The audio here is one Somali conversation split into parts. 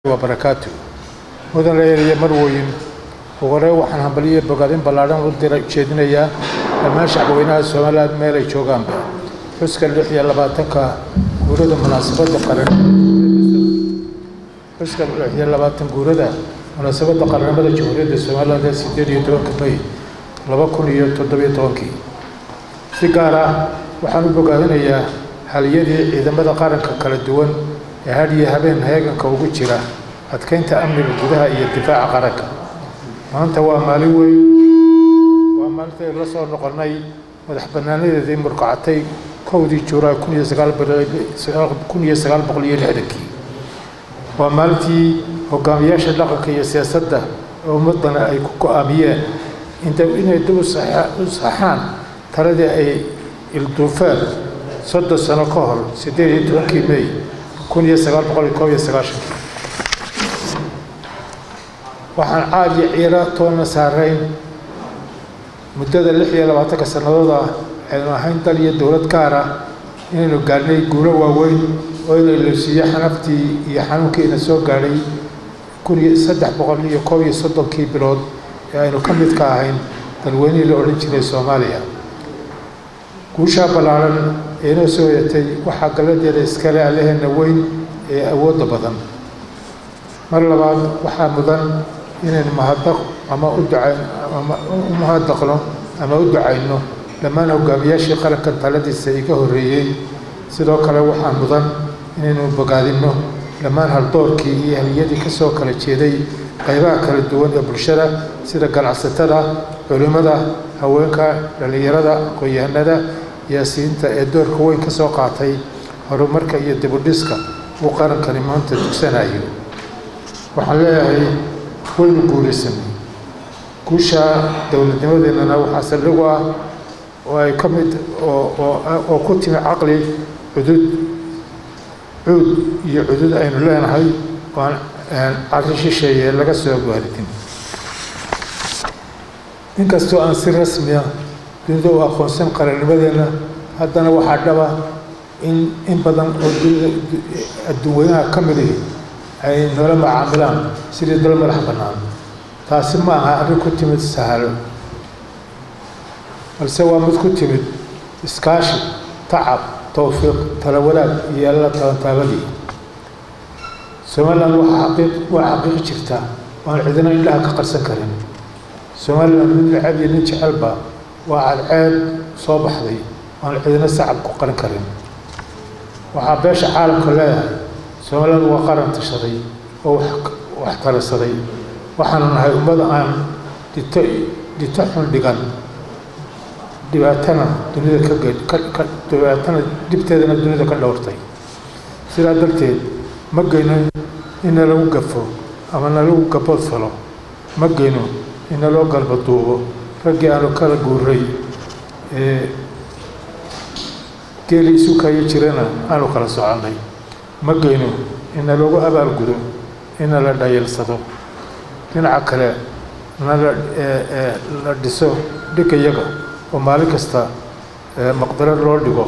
wabarakaatu mudan reeriya marwoyin ugu hore waxaan hambaliyo bogaadin ballaadhan u dira jeedinayaa dhammaan shacbweynaha somaliland meel ay joogaanba xuska lix iyo labaatanka guurada munaasabadda qaran xuska lix iyo labaatan guurada munaasabadda qaranimada jamhuuriyadda somaliland ee sideed iyo tobanka may laba kun iyo toddobiyo tobankii si gaar ah waxaan u bogaadinayaa haliyadii ciidamada qaranka kala duwan ee had iyo habeen heeganka ugu jira adkeynta amniga gudaha iyo difaaca qaranka maanta waa maalin weyn waa maalintaynu la soo noqonnay madax bannaanadeedii murkacatay kowdii juulaay kun iyo sagaal kun iyo sagaal boqol iyo lixdankii waa maalintii hogaamiyaasha dhaqanka iyo siyaasadda ee ummaddana ay ku go-aamiyeen inay dib u saxaan taladii ay ilduufeen soddon sano ka hor siddeed iyo tobankii may kun iyo sagaal boqol iyo koob iyo sagaashankii waxaan caad iyo ciira toonna saarayn muddada lix iyo labaatanka sannadood ah aynu ahayn dal iyo dowlad gaar ah inaynu gaadhnay guulo waaweyn oo ina ilosiiyo xanaftii iyo xanuunkiina soo gaadhay kun iyo saddex boqol iyo koob iyo soddonkii bilood ee aynu ka mid ka ahayn dalweynihii la odhan jiray soomaaliya guushaa ballaaran ee inoo soo hoyatay waxaa galladeeda iskale allaheena weyn ee awoodda badan mar labaad waxaa mudan inaynu mahadaq ama u ducayn ama u mahadaqno ama u ducayno dhammaan hogaamiyaashii qarankan taladiisa iga horreeyey sidoo kale waxaa mudan inaynu bogaadinno dhammaan haldoorkii iyo haliyadii ka soo kala jeeday qaybaha kala duwan ee bulshada sida ganacsatada culimmada haweenka dhallinyarada aqoon-yahanada siyaasiyiinta ee doorka weyn ka soo qaatay horumarka iyo dibudhiska uu qarankani maanta dugsanayo waxaan leeyahay waynu guulaysanay guusha dowladnimadeennana waxaa saldhigu ah oo ay ka mid oo ku timi caqli cudud cuud iyo cudud aynu leenahay oo aan caqli shisheeye laga soo gaaridin inkastoo aan si rasmiya dunida u aqoonsan qarannimadeenna haddana waxaa dhaba in in badan oo dunida adduunweynaha ka midihi ay noola macaamilaan sidii dal madax bannaan taasi ma aha arrin ku timid sahalo balse waa mid ku timid iskaashi tacab towfiiq tala wadaag iyo alla tabantaabadii somaliland waa xaqiiq waa xaqiiqi jirta oan cidina indhaha ka qarsan karin somaliland mid necab iyo nin jecelba waa cadceed soo baxday oan cidina sacab ku qarin karin waxaa beesha caalamka leeyahay somaliland waa qaran tashaday oo wax tarasaday waxaanu nahay ummad aan dhito dhito xun dhigan dhibaatana dunida ka dhibaatana dhibteedana dunida ka dhowrtay sidaa darteed ma geyno in nalagu gafo ama nalagu gabood falo ma geyno in naloo galbaduubo raggii aanu kala guuray ee geeli isu kayo jirana aanu kala soconnay ma geyno ina loogu abaalgudo ina la dhayalsado dhinaca kale nala la dhiso dhigayaga oo maalin kasta maqdaro loo dhigo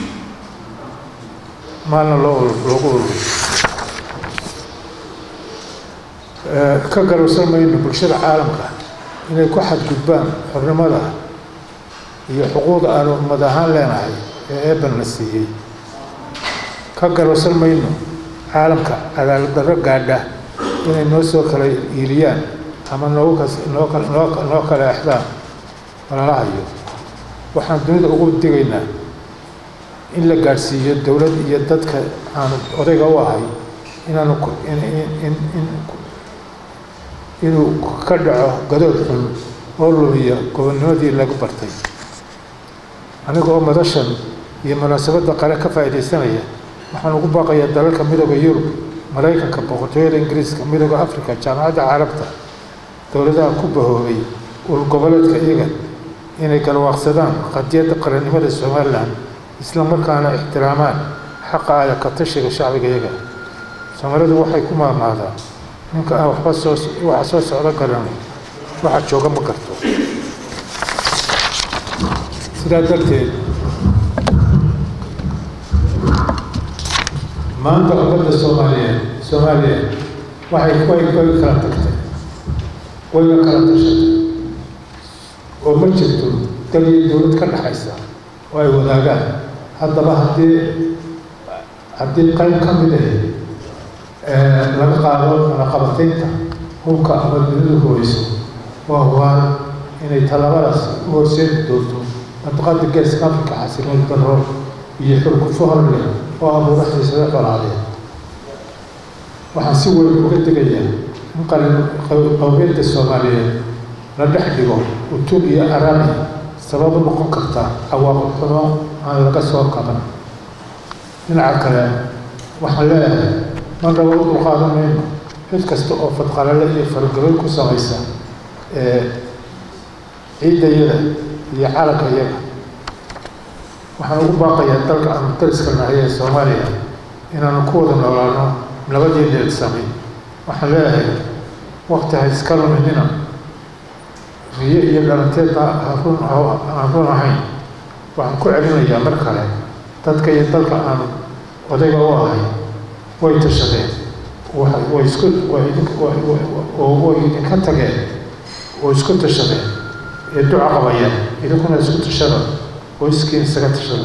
maalna loo loogu ururo ka garowsan mayno bulshada caalamka inay ku xadgudbaan xornimada iyo xuquuqda aanu ummad ahaan leenahay ee eeban la siiyey ka garowsan mayno caalamka cadaalad darro gaadha inay noo soo kala iiliyaan ama noogu kas noo noo noo kala exdaan walalahayo waxaan dunida ugu digaynaa in la gaadhsiiyo dowlad iyo dadka aanu odayga u ahay inaanu in inuu ka dhaco gadood xun oo lumiya gobonnimadii lagu bartay aniga oo madashan iyo munaasabadda qale ka faa'iidaysanaya waxaan ugu baaqayaa dalalka midooda yurub maraykanka boqortooyada ingiriiska midooda africa jaamacadda carabta dowladaha ku bahoobay ul goboleedka iyaga inay galwaaqsadaan qadiyadda qarannimada somalilan isla markaana ixtiraamaan xaqa aya ka tashiga shacbiga iyaga soomaalidu waxay ku maamaadaa ninka aan waxba soo waxa soo socdo garan waxa jooga ma garto sidaa darteed maanta ummadda soomaaliyeed soomaaliya waxay way way kala tagtay wayna kala tashatay oo ma jirto dal iyo dowlad ka dhexaysa oo ay wadaagaan haddaba haddii haddii qayb ka mid ah laga qaado naqabataynta hubka ama dunidu hooyso waa hubaan inay tallaabadaas u horseedi doonto mandiqada geeska afrika xasiloon darro iyo xurgufo hor leh oo abuura xiisado colaadeed waxaan si weyn uga degayaa in qalin qowmiyadda soomaaliyeed la dhex dhigo utun iyo araami sabab u noqon karta cawaaqib xumo aan laga soo kaban dhinaca kale waxaan leeyahay man rabo u dulqaadan mayno cid kasta oo fadqalale iyo fargabayn ku samaysa ciidayada iyo calanka iyaga waxaan ugu baaqayaa dalka aanu dariska nahay ee soomaaliya inaanu ku wada noolaano nabadii deedsami waxaan leeyahay wakti ha iska luminina riyo iyo dhalanteedna run aan run ahayn waxaan ku celinayaa mar kale dadka iyo dalka aanu odayga u ahay way tashadeen way isku way idinka tageen oo isku tashadeen ee duca qabayeen idinkuna isku tashada oo iskiin isaga tashada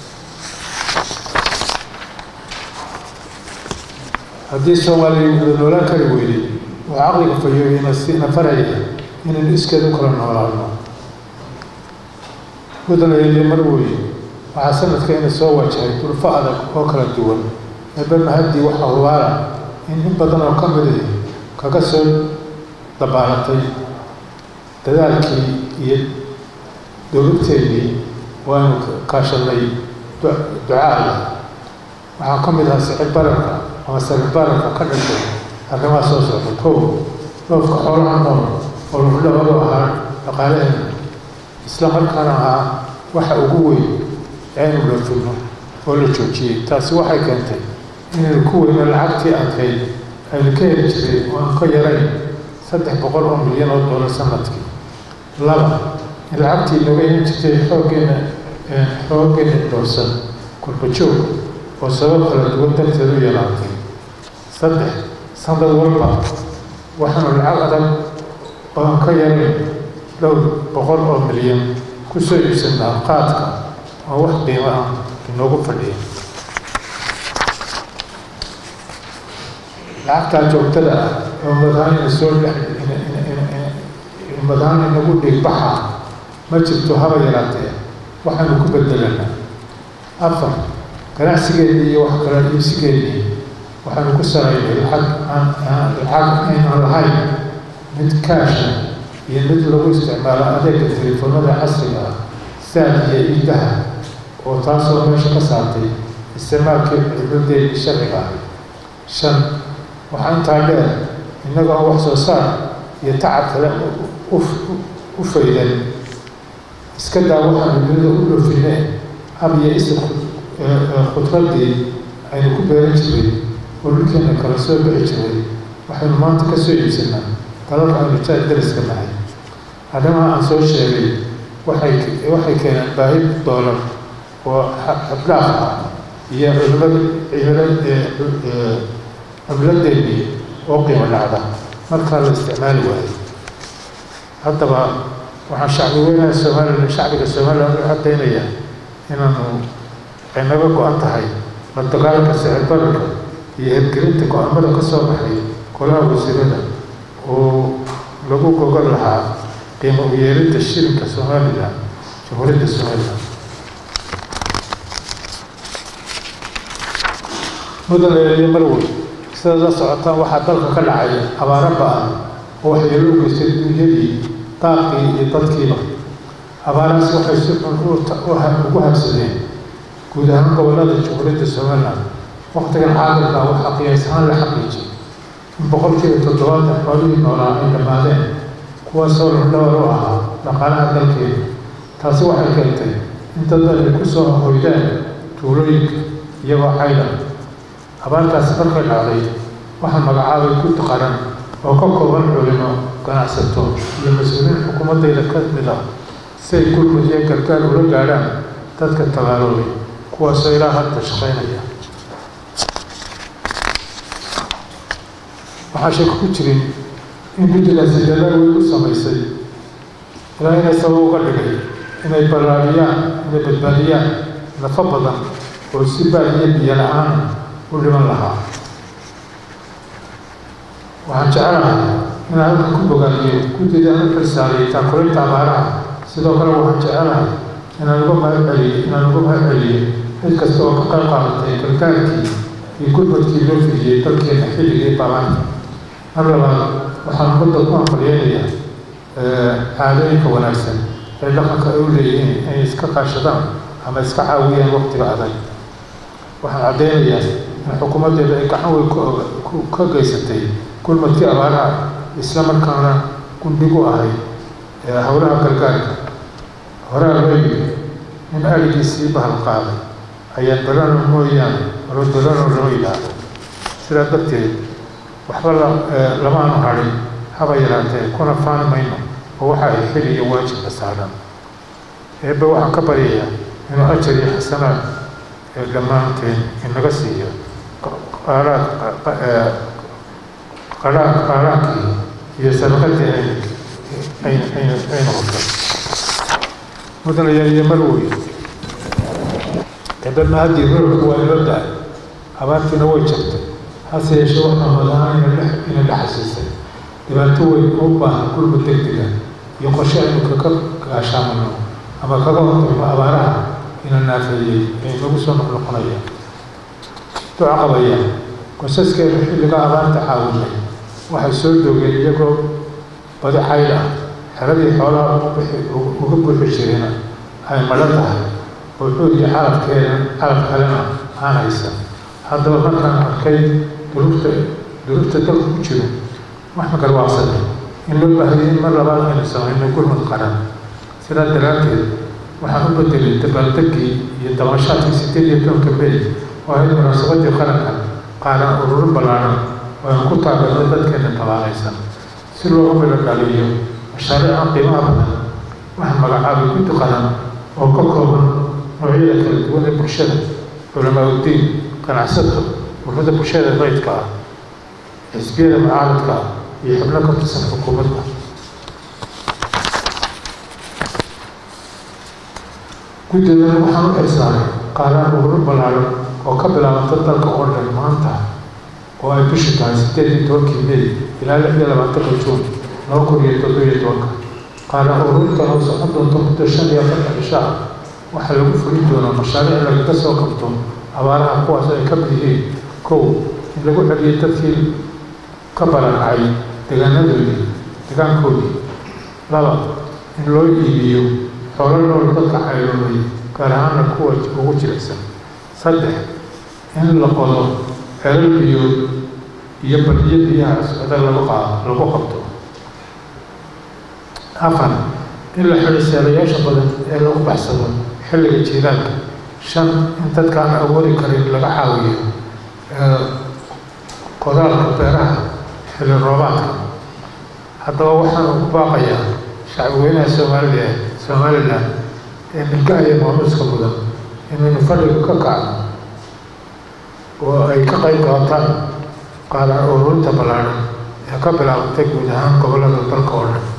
haddii soomaaliya wada noolaan kari weyday oo caqliga fayoobina sina faraya inaynu iskeed u kala noolaano mudanayeeliyo mar weeye waxaa sanadkayna soo wajahay dulfo adag oo kala duwan eeba mahaddii waxaa hubaala in in badan oo ka mid ah kaga soo dabaalatay dadaalkii iyo dowladteennii waanu kaashanay ducaala waxaa ka mid ahaa sicir bararka ama sicir bararka ka dhashay arrimaha soo socda kow dhoofka xoolaha nool oo lafdhabadu ahaa dhaqaalaheena isla markaana ahaa waxa ugu weyn aynu dhafino oo la joojiyey taasi waxay keentay inaynu ku weyno lacagtii adkayd aynu ka heli jiray oo aan ka yarayn saddex boqol oo milyan oo doolar sanadkii laba in lacagtii nooga iman jirtay xooggeena xooggeena dhoorsan kurbajoog oo sabab kala duwan darteed u yaraatay saddex sanad walba waxaanu lacag adag oo aan ka yarayn dhowr boqol oo milyan ku soo iibsanaa qaadka oo wax qiimo ah inoogu fadhiya lacagtaa joogtada ah oo madaanina soo dhex madaan inagu dhigbaxa ma jirto haba yaraatee waxaanu ku bedelanaa afar ganacsigeennii iyo wax kala iibsigeennii waxaanu ku saraynay lacag aan lacag aynan lahayn mid kaasha iyo mid lagu isticmaalo adeega telefoonada casriga ah saad iyo iidaha oo taasoo meesha ka saartay isticmaalkii cibadeennii sharciga ah shan waxaa intaa dheer innaga oo wax soo saar iyo tacab kale u faydan iska daa waxaanu dunida u dhoofinee hab iyo isir khudradii aynu ku beeran jiray oo dhulkeena kala soo bixi jiray waxaynu maanta ka soo iibsanaa dalalka aynu jaad dariska nahay arrimaha aan soo sheegay waxay waxay keeneen baahi doolar oo xabdhaaf ah iyo cimilad cimilad cimiladeennii oo qiimo dhacda markaa la isticmaali waayo haddaba waxaan shacbi weynaha somalilan shacbiga somalilan u caddaynaya inaanu ay naga go-an tahay la dagaalanka sicir bararka iyo hirgelinta go-aamada ka soo baxay golaha wasiirada oo lagu gogol lahaa qiimo u yeelinta shilinka somalilan jamhuuriyadda somalilan mudan eeliyo marwey sidaad la socotaan waxaa dalka ka dhacay abaaro ba-an oo waxyeelo u geystay duunyadii daaqii iyo dadkiiba abaarahaas waxay si xun ugu habsadeen guud ahaan gobollada jamhuuriyadda somalilan waktigan caalamka waxaa qiyaas ahaan la xaqiijiyay in boqolkiiba toddobaatan xoolihii noolaa ay dhammaadeen kuwaasoo lafdhabar u ahaa dhaqaalaha dalkeeda taasi waxay keentay in dad ay ku soo hoydaan tuulooyinka iyagoo cayda abaartaasi markay dhacday waxaa magacaabay gud qaran oo ka kooban culimo ganacsato iyo mas-uuliyiin xukuumaddayda ka mid ah si ay gurmud iyo gargaar ula gaadhaan dadka tabaaloobay kuwaasoo ilaa hadda shaqaynaya waxaa shaka ku jirin in guddigaasi dadaal weyn u samaysay ilaa inay sabab uga dhigay inay ballaariyaan inay badbaadiyaan nafo badan oo si baadiyo biyo la-aan u dhiman lahaa waxaan jecelahay inaan halkan ku bogaaniyo guddida aan u xilsaariyay taakulinta abaaraha sidoo kale waxaan jecelahay inaan uga mahad celiyo inaan uga mahad celiyo cid kasta oo ka qayb qaadatay gargaarkii iyo gurmadkii loo fidiyey dalkeena xilligii baabanta mar labaad waxaan ummadda ku anfalyeynayaa caadooyinka wanaagsan ee dhaqanka ay u leeyihiin inay iska kaashadaan ama iska caawiyaan waqtiga adag waxaan caddeynayaa in xukuumaddeeda ay gacan weyn ka geysatay gurmadkii abaaraha isla markaana gundhig u ahayd howlaha gargaarka horaa loo yiri in arigiisii bahal qaaday ayaan dalano mooyaane alo dalano loo yidhaahdo sidaa darteed waxba lamaanu hadhin haba yaraatee kuna faani mayno oo waxa ay xil iyo waajibka saaran eebbe waxaan ka baryayaa inuu ajar iyo xasanaad ee dhammaanteen inaga siiyo qaaraad qaraar qaaraankii iyo sadaqadii ay ay ay noqotay mudanayaal iyo marwey eebbe haddii roorku waa ilo dahay abaartiina way jirtay hase yeeshee waxaa madaha ina la xasuustay dhibaato weyn oo u baahan gurmud degdega iyo qorshe aynu kaga gaashaamano ama kaga hortagno abaaraha ina naafeeyey ee inagu soo noqnoqonaya duca qabaya qoysaskeenu xilliga abaarta caawinay waxay soo doogeen iyagoo badi xayd ah xeradii xoolaha uga buuxi jirina ay madho tahay oo xoog iyo calafkeena calaf kalena aan haysan haddaba markaan arkay duruufta duruufta dalka ku jiro waxaan garwaaqsanay in loo baahday in mar labaad aynu samayno gurmud qaran sidaa daraadteed waxaan u bedelay dabaaldegii iyo dabashaadkii sideed iyo tobanka may oo ahayd munaasabadii qaranka qaaran ururo ballaaran oo aynu ku taageerno dadkeena tabaalaysan si loogu midho dhaliyo mashaariica qiimaha badan waxaa magacaabay guddi qaran oo ka kooban noocyada kala duwan ee bulshada culamaa uddiin ganacsato ururada bulshada raydka ah xisbiyada mucaaradka ah iyo xubno ka tirsan xukuumadda guddidan waxaan u xilsaaray qaaraan ururo ballaaran oo ka bilaabanta dalka oo dhan maanta oo ay bishu tahay sideed iyo tobankii may ilaa lix iyo labaatanka juun laba kun iyo toddoba iyo tobanka qaaraan ururintan oo socon doonto muddo shan iyo afartan cisho ah waxaa lagu fulin doonaa mashaariic lagaga soo qabto abaaraha kuwaas ay ka mid yihiin kow in lagu celiyay dadkii ka barakacay deegaanadoodii deegaankoodii laba in loo iibiyo xoolo nool dadka cayloobay gaar ahaana kuwa ugu jilicsan saddex in la qodo xelal biyood iyo badiyo biyaha socda lagu qaa lagu qabto afar in la xidho seelayaasha badan ee lagu baxsado xilliga jiilaalka shan in dadka aan awoodi karin laga caawiyo qodaalka beeraha xilli roobaadka haddaba waxaan ugu baaqayaa shacbweynaha soomaaliya somalilan ee milka iyo maamuuska mudan inaynu fadhiga ka kacno oo ay ka qayb qaataan qaadan ururinta ballaaran ee ka bilaabantay guud ahaan gobollada dalka oo dhan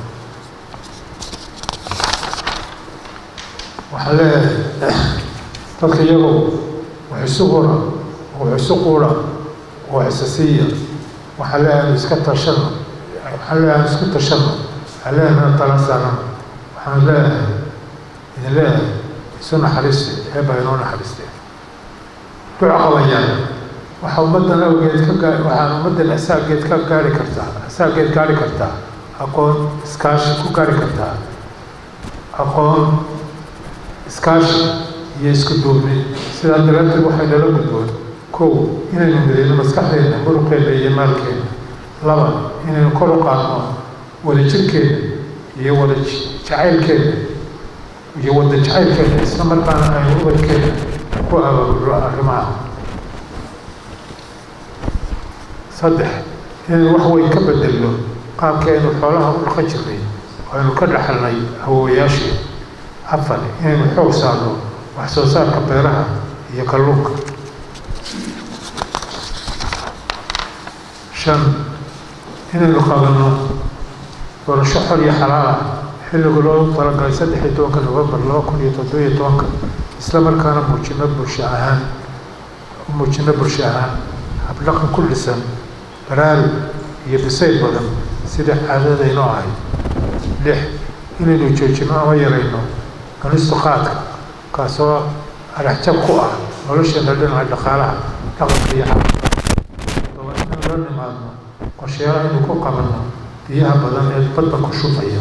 waxaan leeyahay dadka iyagu wax isu hura wax isu quura wax isa siiya waxaan leeyahay anu iska tashano waxaan leeyahay anu isku tashano waxaan leeyahay ana tala saaran waxaan leeyahay idin leeyahay isu naxariiste eebaa inoo naxariiste duca qabayaan waxaa ummaddan awgeed ka gaa waxaan ummaddan asaageed ka gaari kartaa asaageed gaari kartaa aqoon iskaashi ku gaari kartaa aqoon iskaashi iyo isku duubni sidaa daraaddeed waxay nala gudboon kow inaynu midayno maskaxdeenna muruqeenna iyo maalkeena laba inaynu kor u qaadno wadajirkeena iyo wada jacaylkeena iyo wada jacaylkeena isla markaana aynu ubadkeena ku abaabulno arrimaha saddex inaynu wax weyn ka bedelno qaabkeenu xoolaha u dhaqan jirnay oo aynu ka dhaxalnay awoowayaashii afar inaynu xoog saarno wax soo saarka beeraha iyo kalluunka shan inaynu qabanno doorasho xor iyo xalaal ah xilligu loo talagalay saddex iyo tobanka novembar laba kun iyo toddobiyo tobanka isla markaana muujino bulsho ahaan muujino bulsho ahaan habdhaqan ku dhisan baraarug iyo bisayl badan sida caadadaynu ahayd lix inaynu joojino ama yarayno cunistu qaadka kaasoo araxjab ku ah nolosheena dhinaca dhaqaalaha dhaqanka iyo xaqa toba inaynu la nimaadno qorshayaal aynu ku qabanno biyaha badan ee badda ku shubaya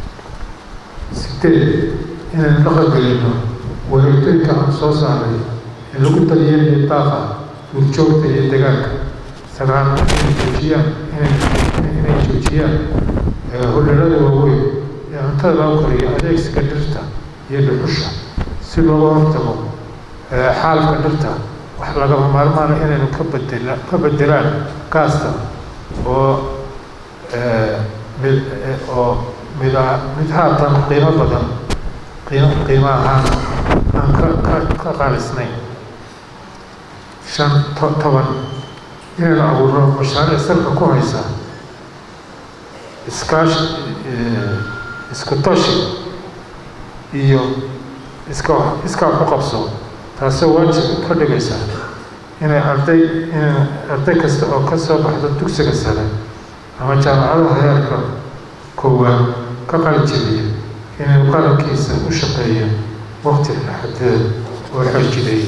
sideed inaynu dhaqangelino wareegtooyinka aan soo saaray ee lagu daryeelayo daaqa duurjoogta iyo degaanka sagaal inay joojiyaan inay joojiyaan hodhalada waaweyn ee cuntada lagu kariyo adeegsiga dhirta iyo dhuxusha si looga hortago xaalka dhirta wax lagama maarmaana inaynu ka bedela ka bedelaan gaasta oo mid oo mid mid haatan qiimo badan qiimo qiimo ahaan aan ka ka ka qaalisnayn shan to toban inaynu abuurno mashaariic salka ku haysa iskaashi isku tashi iyo iska iska ku qabso taasoo waajib ka dhigaysa inay arday in arday kasta oo ka soo baxda dugsiga sare ama jaamacadaha heerka koowaad ka qalinjabiya inay qarankiisa u shaqeeya waqti xadeed oo xoojiday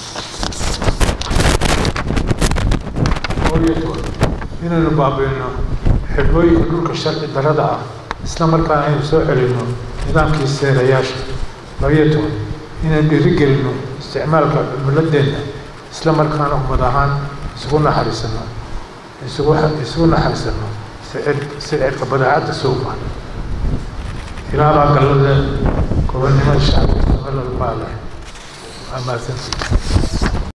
inaynu baabiino xidhmooyinka dhulka sharci darada ah isla markaana aynu soo celinno nidaamkii seerayaasha labayo toban inaynu dhiirigelino isticmaalka cimiladeenna isla markaana ummad ahaan isugu naxariisano isugu isugu naxariisano sicir sicirka badeecadda suuqa ilaabaa gallada gobonnimada shacabka gobolada baa leh waa mahadsantii